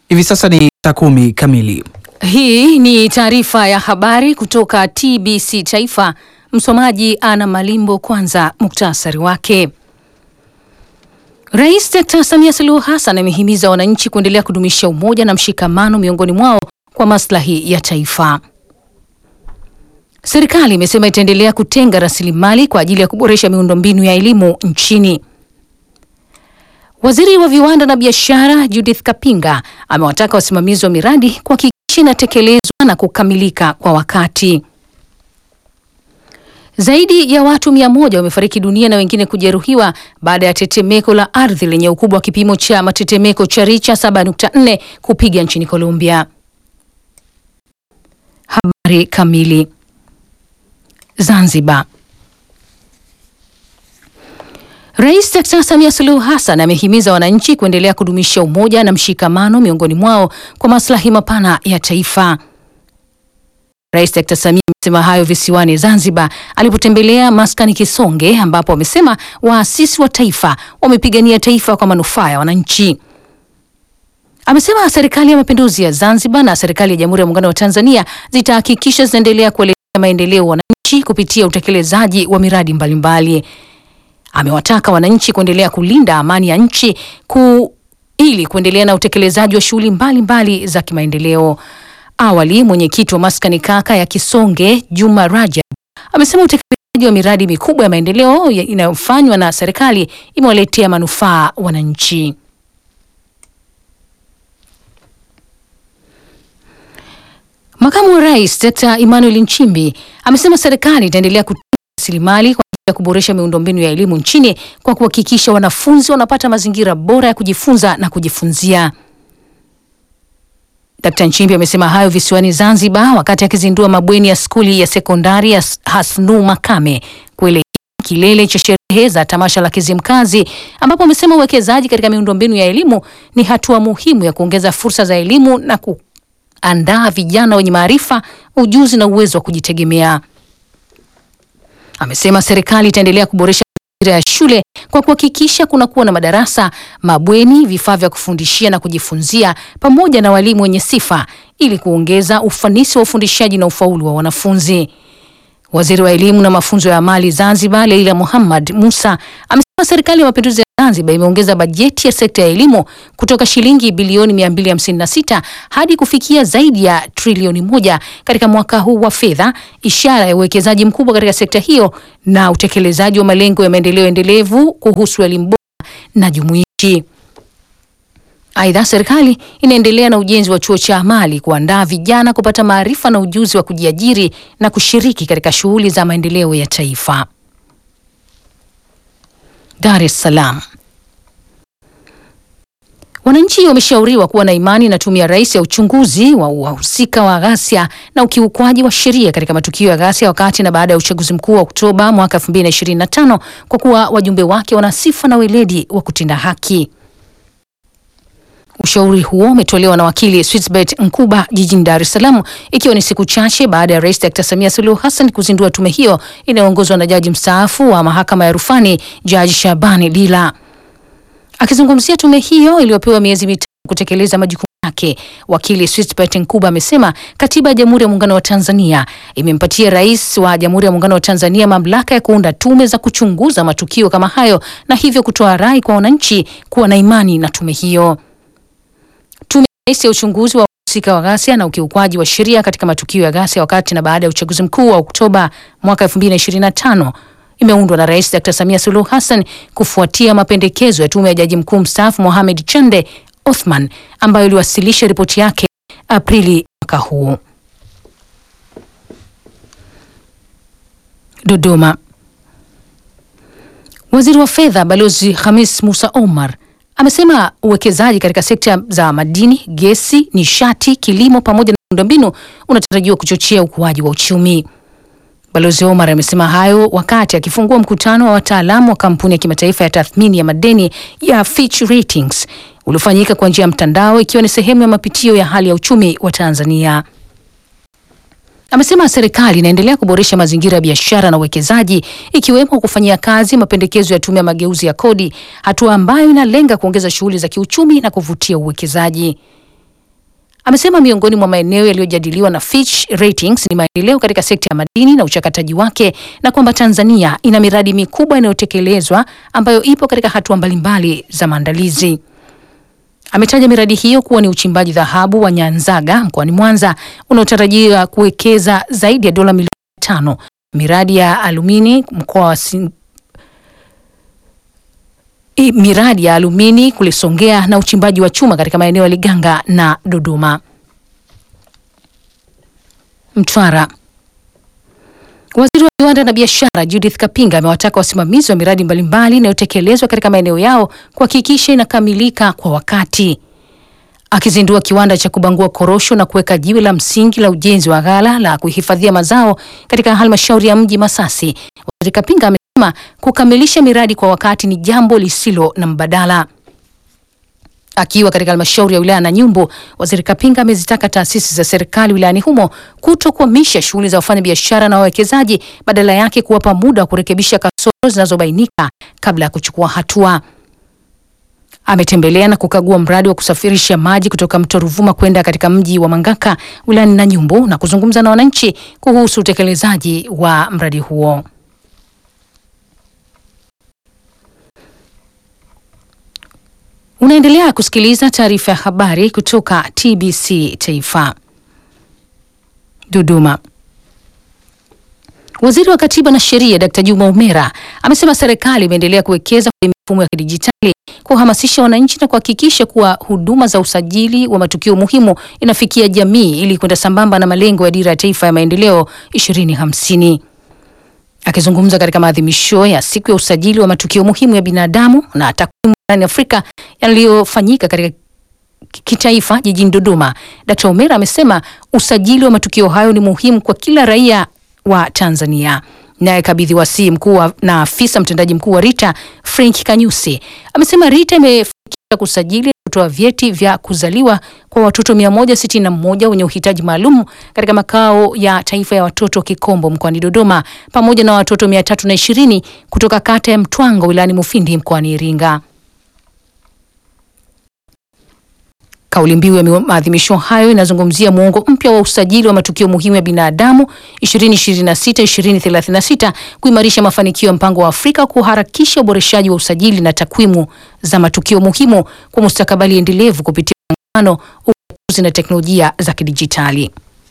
Hivi sasa ni saa kumi kamili. Hii ni taarifa ya habari kutoka TBC Taifa. Msomaji Ana Malimbo. Kwanza muktasari wake. Rais Dkt. Samia Suluhu Hassan amehimiza wananchi kuendelea kudumisha umoja na mshikamano miongoni mwao kwa maslahi ya taifa. Serikali imesema itaendelea kutenga rasilimali kwa ajili ya kuboresha miundombinu ya elimu nchini. Waziri wa viwanda na biashara Judith Kapinga amewataka wasimamizi wa miradi kuhakikisha inatekelezwa na kukamilika kwa wakati. Zaidi ya watu mia moja wamefariki dunia na wengine kujeruhiwa baada ya tetemeko la ardhi lenye ukubwa wa kipimo cha matetemeko cha Richa 7.4 kupiga nchini Colombia. Habari kamili. Zanzibar. Rais Dkt. Samia Suluhu Hassan amehimiza wananchi kuendelea kudumisha umoja na mshikamano miongoni mwao kwa maslahi mapana ya taifa. Rais Dkt. Samia amesema hayo visiwani Zanzibar alipotembelea maskani Kisonge ambapo amesema waasisi wa taifa wamepigania taifa kwa manufaa ya wananchi. Amesema serikali ya mapinduzi ya Zanzibar na serikali ya Jamhuri ya Muungano wa Tanzania zitahakikisha zinaendelea kuelekea maendeleo wananchi kupitia utekelezaji wa miradi mbalimbali mbali. Amewataka wananchi kuendelea kulinda amani ya nchi ku, ili kuendelea na utekelezaji wa shughuli mbalimbali za kimaendeleo. Awali, mwenyekiti wa maskani kaka ya Kisonge Juma Rajab amesema utekelezaji wa miradi mikubwa ya maendeleo inayofanywa na serikali imewaletea manufaa wananchi. Makamu wa Rais Dr. Emmanuel Nchimbi amesema serikali itaendelea kutenga rasilimali kwa ajili ya kuboresha miundombinu ya elimu nchini kwa kuhakikisha wanafunzi wanapata mazingira bora ya kujifunza na kujifunzia. Dkt. Nchimbi amesema hayo visiwani Zanzibar wakati akizindua mabweni ya skuli ya sekondari ya Hasnu Makame kuelekea kilele cha sherehe za tamasha la Kizimkazi, ambapo amesema uwekezaji katika miundombinu ya elimu ni hatua muhimu ya kuongeza fursa za elimu na kuandaa vijana wenye maarifa, ujuzi na uwezo wa kujitegemea. Amesema serikali itaendelea kuboresha mazingira ya shule kwa kuhakikisha kunakuwa na madarasa, mabweni, vifaa vya kufundishia na kujifunzia pamoja na walimu wenye sifa ili kuongeza ufanisi wa ufundishaji na ufaulu wa wanafunzi. Waziri wa elimu na mafunzo ya amali Zanzibar, Leila Muhammad Musa, amesema serikali ya mapinduzi ya Zanzibar imeongeza bajeti ya sekta ya elimu kutoka shilingi bilioni 256 hadi kufikia zaidi ya trilioni moja katika mwaka huu wa fedha, ishara ya uwekezaji mkubwa katika sekta hiyo na utekelezaji wa malengo ya maendeleo endelevu kuhusu elimu bora na jumuishi. Aidha, serikali inaendelea na ujenzi wa chuo cha amali kuandaa vijana kupata maarifa na ujuzi wa kujiajiri na kushiriki katika shughuli za maendeleo ya taifa. Dar es Salaam. Wananchi wameshauriwa kuwa na imani na Tume ya Rais ya uchunguzi wa wahusika wa ghasia na ukiukwaji wa sheria katika matukio ya ghasia wakati na baada ya uchaguzi mkuu wa Oktoba mwaka 2025 kwa kuwa wajumbe wake wana sifa na weledi wa kutenda haki. Ushauri huo umetolewa na wakili Switsbet Nkuba jijini Dar es Salaam ikiwa ni siku chache baada ya Rais Dr. Samia Suluhu Hassan kuzindua tume hiyo inayoongozwa na jaji mstaafu wa mahakama ya rufani Jaji Shabani Lila. Akizungumzia tume hiyo iliyopewa miezi mitatu kutekeleza majukumu yake, wakili Switsbet Nkuba amesema katiba ya Jamhuri ya Muungano wa Tanzania imempatia rais wa Jamhuri ya Muungano wa Tanzania mamlaka ya kuunda tume za kuchunguza matukio kama hayo na hivyo kutoa rai kwa wananchi kuwa na imani na tume hiyo. Tume ya uchunguzi wa wahusika wa ghasia na ukiukwaji wa sheria katika matukio ya ghasia wakati na baada ya uchaguzi mkuu wa Oktoba mwaka 2025 imeundwa na Rais Dr. Samia Suluhu Hassan kufuatia mapendekezo ya tume ya Jaji Mkuu mstaafu Mohamed Chande Othman ambayo iliwasilisha ripoti yake Aprili mwaka huu. Dodoma. Waziri wa Fedha Balozi Hamis Musa Omar amesema uwekezaji katika sekta za madini, gesi, nishati, kilimo pamoja na miundombinu unatarajiwa kuchochea ukuaji wa uchumi. Balozi Omar amesema hayo wakati akifungua mkutano wa wataalamu wa kampuni ya kimataifa ya tathmini ya madeni ya Fitch Ratings uliofanyika kwa njia ya mtandao ikiwa ni sehemu ya mapitio ya hali ya uchumi wa Tanzania. Amesema serikali inaendelea kuboresha mazingira ya biashara na uwekezaji ikiwemo kufanyia kazi mapendekezo ya tume ya mageuzi ya kodi, hatua ambayo inalenga kuongeza shughuli za kiuchumi na kuvutia uwekezaji. amesema miongoni mwa maeneo yaliyojadiliwa na Fitch Ratings ni maendeleo katika sekta ya madini na uchakataji wake na kwamba Tanzania ina miradi mikubwa inayotekelezwa ambayo ipo katika hatua mbalimbali za maandalizi. Ametaja miradi hiyo kuwa ni uchimbaji dhahabu wa Nyanzaga mkoani Mwanza unaotarajiwa kuwekeza zaidi ya dola milioni tano, miradi ya alumini mkoa wa Sin... I, miradi ya alumini kule Songea na uchimbaji wa chuma katika maeneo ya Liganga na Dodoma. Mtwara. Waziri wa viwanda na biashara Judith Kapinga amewataka wasimamizi wa miradi mbalimbali inayotekelezwa katika maeneo yao kuhakikisha inakamilika kwa wakati. Akizindua kiwanda cha kubangua korosho na kuweka jiwe la msingi la ujenzi wa ghala la kuhifadhia mazao katika halmashauri ya mji Masasi, Waziri Kapinga amesema kukamilisha miradi kwa wakati ni jambo lisilo na mbadala. Akiwa katika halmashauri ya wilaya Nanyumbu, waziri Kapinga amezitaka taasisi za serikali wilayani humo kutokwamisha shughuli za wafanyabiashara na wawekezaji, badala yake kuwapa muda wa kurekebisha kasoro zinazobainika kabla ya kuchukua hatua. Ametembelea na kukagua mradi wa kusafirisha maji kutoka mto Ruvuma kwenda katika mji wa Mangaka wilayani Nanyumbu na kuzungumza na wananchi kuhusu utekelezaji wa mradi huo. Unaendelea kusikiliza taarifa ya habari kutoka TBC Taifa. Dodoma. Waziri wa Katiba na Sheria Dkt. Juma Umera amesema serikali imeendelea kuwekeza kwenye mifumo ya kidijitali kuhamasisha wananchi na kuhakikisha kuwa huduma za usajili wa matukio muhimu inafikia jamii ili kwenda sambamba na malengo ya Dira ya Taifa ya Maendeleo 2050. Akizungumza katika maadhimisho ya siku ya usajili wa matukio muhimu ya binadamu na takwimu barani Afrika yaliyofanyika katika kitaifa jijini Dodoma, Dkt. Omera amesema usajili wa matukio hayo ni muhimu kwa kila raia wa Tanzania. Naye kabidhi wasii mkuu na afisa mtendaji mkuu wa RITA Frank Kanyusi amesema RITA imefanikisha kusajili kutoa vyeti vya kuzaliwa kwa watoto 161 wenye uhitaji maalum katika makao ya taifa ya watoto Kikombo mkoani Dodoma pamoja na watoto 320 kutoka kata ya Mtwango wilayani Mufindi mkoani Iringa. Kauli mbiu ya maadhimisho hayo inazungumzia muongo mpya wa usajili wa matukio muhimu ya binadamu 2026-2036 kuimarisha mafanikio ya mpango wa Afrika kuharakisha uboreshaji wa usajili na takwimu za matukio muhimu kwa mustakabali endelevu kupitia muungano, ugatuzi na teknolojia za kidijitali.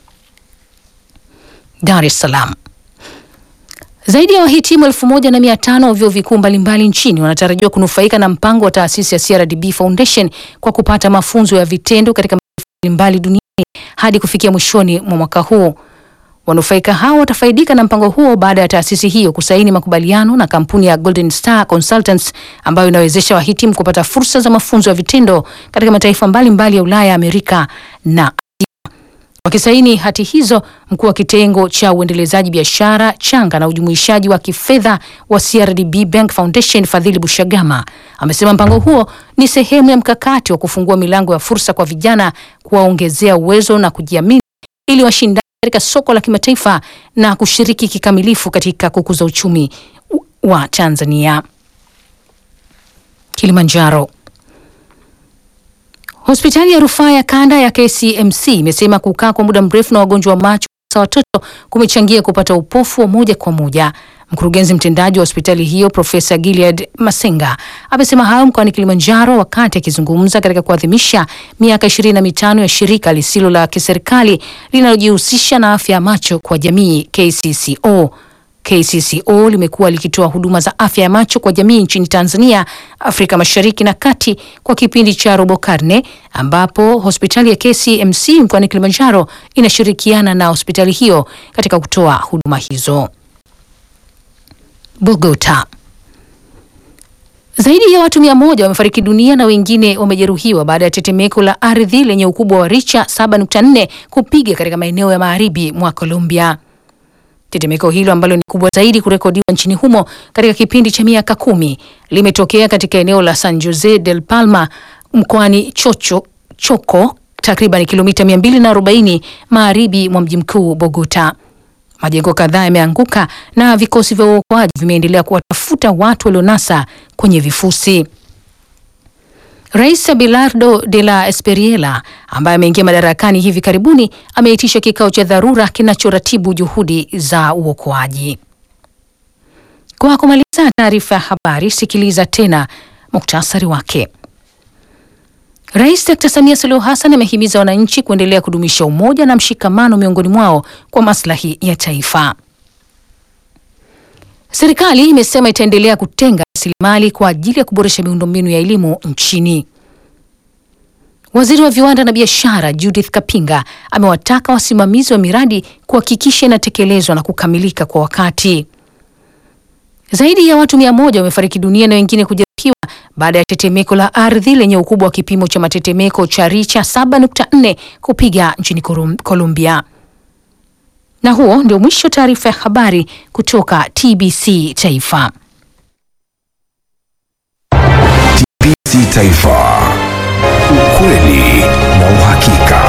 Dar es Salaam. Zaidi ya wahitimu elfu moja na mia tano wa vyuo vikuu mbalimbali nchini wanatarajiwa kunufaika na mpango wa taasisi ya CRDB Foundation kwa kupata mafunzo ya vitendo katika mataifa mbalimbali duniani hadi kufikia mwishoni mwa mwaka huu. Wanufaika hao watafaidika na mpango huo baada ya taasisi hiyo kusaini makubaliano na kampuni ya Golden Star Consultants ambayo inawezesha wahitimu kupata fursa za mafunzo ya vitendo katika mataifa mbalimbali mbali ya Ulaya, Amerika na Wakisaini hati hizo, mkuu wa kitengo cha uendelezaji biashara changa na ujumuishaji wa kifedha wa CRDB Bank Foundation Fadhili Bushagama amesema mpango huo ni sehemu ya mkakati wa kufungua milango ya fursa kwa vijana, kuwaongezea uwezo na kujiamini ili washindane katika soko la kimataifa na kushiriki kikamilifu katika kukuza uchumi wa Tanzania. Kilimanjaro. Hospitali ya rufaa ya kanda ya KCMC imesema kukaa kwa muda mrefu na wagonjwa wa macho hasa watoto kumechangia kupata upofu wa moja kwa moja. Mkurugenzi mtendaji wa hospitali hiyo Profesa Gilead Masenga amesema hayo mkoani Kilimanjaro wakati akizungumza katika kuadhimisha miaka ishirini na mitano ya shirika lisilo la kiserikali linalojihusisha na afya ya macho kwa jamii KCCO. KCCO limekuwa likitoa huduma za afya ya macho kwa jamii nchini Tanzania, Afrika Mashariki na Kati kwa kipindi cha robo karne, ambapo hospitali ya KCMC mkoani Kilimanjaro inashirikiana na hospitali hiyo katika kutoa huduma hizo. Bogota. Zaidi ya watu mia moja wamefariki dunia na wengine wamejeruhiwa baada ya tetemeko la ardhi lenye ukubwa wa richa 7.4 kupiga katika maeneo ya magharibi mwa Colombia. Tetemeko hilo ambalo ni kubwa zaidi kurekodiwa nchini humo katika kipindi cha miaka kumi limetokea katika eneo la San Jose del Palma mkoani Chocho, Choco takriban kilomita 240 magharibi mwa mji mkuu Bogota. Majengo kadhaa yameanguka na vikosi vya uokoaji vimeendelea kuwatafuta watu walionasa kwenye vifusi. Rais Abelardo de la Espriella ambaye ameingia madarakani hivi karibuni ameitisha kikao cha dharura kinachoratibu juhudi za uokoaji. Kwa kumaliza taarifa ya habari, sikiliza tena muktasari wake. Rais Dr. Samia Suluhu Hassan amehimiza wananchi kuendelea kudumisha umoja na mshikamano miongoni mwao kwa maslahi ya taifa. Serikali imesema itaendelea kutenga rasilimali kwa ajili ya kuboresha miundombinu ya elimu nchini. Waziri wa viwanda na biashara Judith Kapinga amewataka wasimamizi wa miradi kuhakikisha inatekelezwa na kukamilika kwa wakati. Zaidi ya watu mia moja wamefariki dunia na wengine kujeruhiwa baada ya tetemeko la ardhi lenye ukubwa wa kipimo cha matetemeko cha richa 7.4 kupiga nchini Colombia. Na huo ndio mwisho wa taarifa ya habari kutoka TBC Taifa. TBC Taifa. Ukweli na uhakika.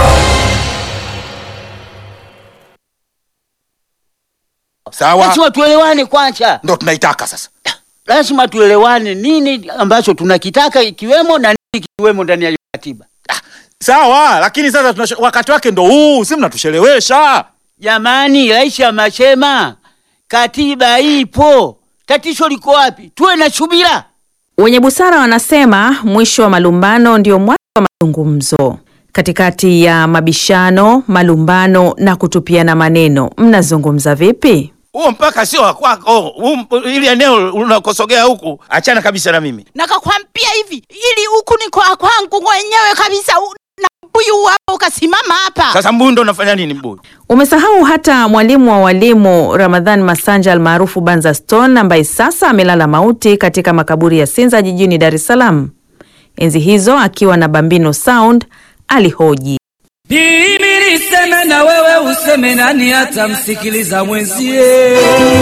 Sawa, Lazima tuelewane kwanza, ndo tunaitaka sasa. lazima tuelewane nini ambacho tunakitaka ikiwemo na nini kikiwemo ndani ya hiyo katiba. Sawa, lakini sasa tunasho, wakati wake ndo huu, si mnatushelewesha. Jamani, rais amesema katiba ipo, tatizo liko wapi? Tuwe na subira. Wenye busara wanasema mwisho wa malumbano ndio mwanzo wa mazungumzo. Katikati ya mabishano, malumbano na kutupiana maneno, mnazungumza vipi? Huo mpaka sio wa kwako, huu mp- ili eneo unakosogea huku, achana kabisa na mimi. nakakwambia hivi ili huku ni kwa kwangu mwenyewe kabisa u- na mbuyu hapo ukasimama hapa Sasa mbuyu ndo unafanya nini mbuyu? Umesahau hata mwalimu wa walimu Ramadhan Masanja almaarufu Banza Stone ambaye sasa amelala mauti katika makaburi ya Sinza jijini Dar es Salaam. Enzi hizo akiwa na Bambino Sound alihoji Mimi niseme na wewe useme, nani atamsikiliza mwenzie?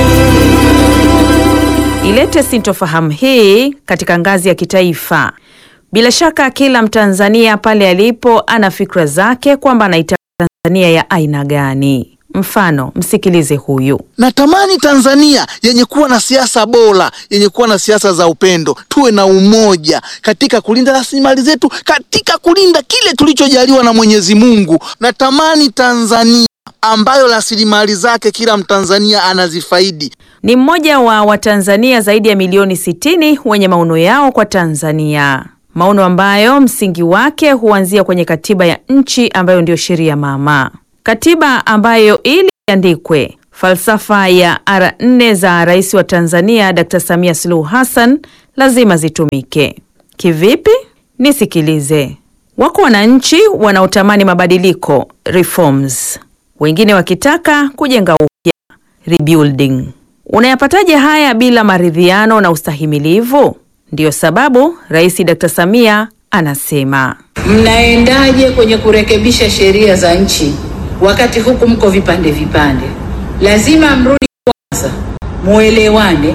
ilete sintofahamu hii katika ngazi ya kitaifa. Bila shaka kila Mtanzania pale alipo ana fikra zake kwamba anaitaka Tanzania ya aina gani. Mfano, msikilize huyu. Natamani Tanzania yenye kuwa na siasa bora, yenye kuwa na siasa za upendo, tuwe na umoja katika kulinda rasilimali zetu, katika kulinda kile tulichojaliwa na Mwenyezi Mungu. Natamani Tanzania ambayo rasilimali zake kila Mtanzania anazifaidi. Ni mmoja wa Watanzania zaidi ya milioni 60 wenye maono yao kwa Tanzania, maono ambayo msingi wake huanzia kwenye katiba ya nchi ambayo ndiyo sheria mama, katiba ambayo ili iandikwe falsafa ya ara nne za rais wa Tanzania Dr. Samia Suluhu Hassan lazima zitumike. Kivipi? Nisikilize. Wako wananchi wanaotamani mabadiliko reforms, wengine wakitaka kujenga upya rebuilding. Unayapataje haya bila maridhiano na ustahimilivu? Ndiyo sababu Rais Dr. Samia anasema Mnaendaje kwenye kurekebisha sheria za nchi wakati huku mko vipande vipande? Lazima mrudi kwanza, muelewane,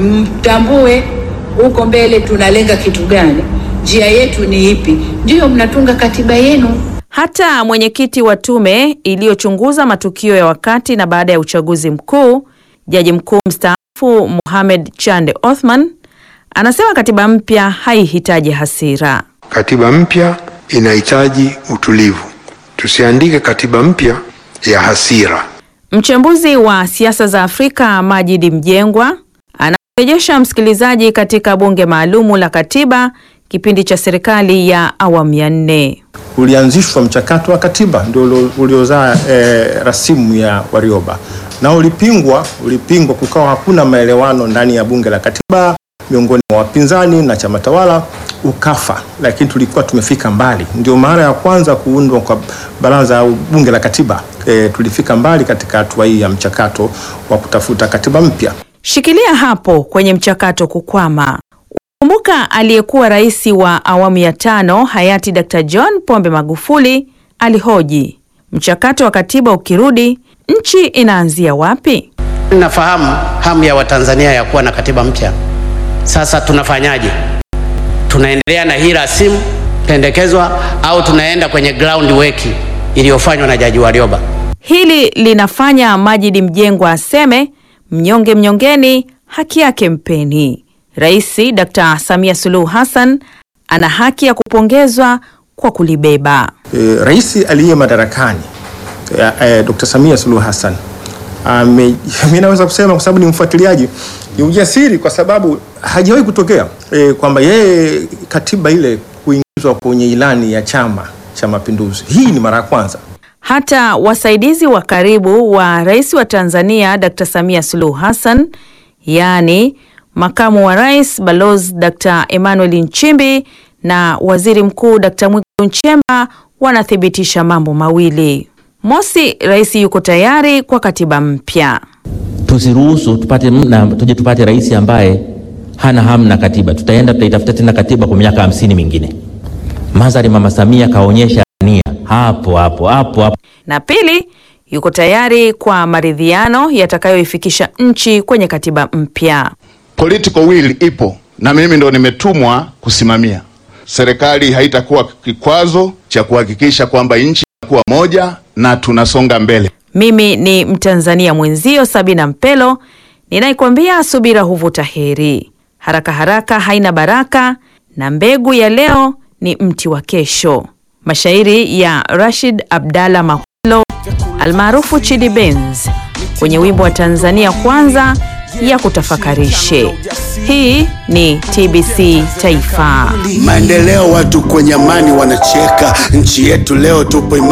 mtambue huko mbele tunalenga kitu gani, njia yetu ni ipi, ndiyo mnatunga katiba yenu. hata mwenyekiti wa tume iliyochunguza matukio ya wakati na baada ya uchaguzi mkuu, jaji mkuu mstaafu Mohamed Chande Othman anasema katiba mpya haihitaji hasira. Katiba mpya inahitaji utulivu. Tusiandike katiba mpya ya hasira. Mchambuzi wa siasa za Afrika Majidi Mjengwa anarejesha msikilizaji katika bunge maalumu la katiba kipindi cha serikali ya awamu ya nne. ulianzishwa mchakato wa katiba ndio ulio- uliozaa eh, rasimu ya Warioba na ulipingwa, ulipingwa, kukawa hakuna maelewano ndani ya bunge la katiba miongoni mwa wapinzani na chama tawala, ukafa. Lakini tulikuwa tumefika mbali, ndio mara ya kwanza kuundwa kwa baraza au bunge la katiba. Eh, tulifika mbali katika hatua hii ya mchakato wa kutafuta katiba mpya. Shikilia hapo kwenye mchakato kukwama. Kumbuka aliyekuwa rais wa awamu ya tano hayati Dr. John Pombe Magufuli alihoji, mchakato wa katiba ukirudi, nchi inaanzia wapi? Nafahamu hamu ya Watanzania ya kuwa na katiba mpya. Sasa tunafanyaje? Tunaendelea na hii rasimu pendekezwa au tunaenda kwenye ground work iliyofanywa na Jaji Warioba? Hili linafanya Majidi Mjengwa aseme mnyonge mnyongeni, haki yake mpeni. Rais Dr. Samia Suluhu Hassan ana haki ya kupongezwa kwa kulibeba. E, rais aliye madarakani e, e, Dr. Samia Suluhu Hassan ame, mi naweza kusema kwa sababu ni mfuatiliaji, ni ujasiri kwa sababu hajawahi kutokea e, kwamba yeye katiba ile kuingizwa kwenye ilani ya Chama cha Mapinduzi. Hii ni mara ya kwanza. Hata wasaidizi wa karibu wa rais wa Tanzania Dr. Samia Suluhu Hassan, yaani makamu wa rais Balozi Dr. Emmanuel Nchimbi na waziri mkuu Dr. Mwigulu Nchemba wanathibitisha mambo mawili. Mosi, rais yuko tayari kwa katiba mpya. Tusiruhusu tupate mna, tuje tupate rais ambaye hana hamu na katiba. Tutaenda tutaitafuta tena katiba kwa miaka hamsini mingine. Madhari Mama Samia kaonyesha nia hapo hapo hapo hapo. Na pili, yuko tayari kwa maridhiano yatakayoifikisha nchi kwenye katiba mpya. Political will ipo na mimi ndo nimetumwa kusimamia. Serikali haitakuwa kikwazo cha kuhakikisha kwamba nchi inakuwa moja na tunasonga mbele. Mimi ni Mtanzania mwenzio Sabina Mpelo ninaikwambia subira huvuta heri, haraka haraka haina baraka, na mbegu ya leo ni mti wa kesho. Mashairi ya Rashid Abdalla Makwelo almaarufu Chidi Benz kwenye wimbo wa Tanzania Kwanza ya kutafakarishe. Hii ni TBC Taifa. Maendeleo, watu kwenye amani wanacheka, nchi yetu leo tupo imara.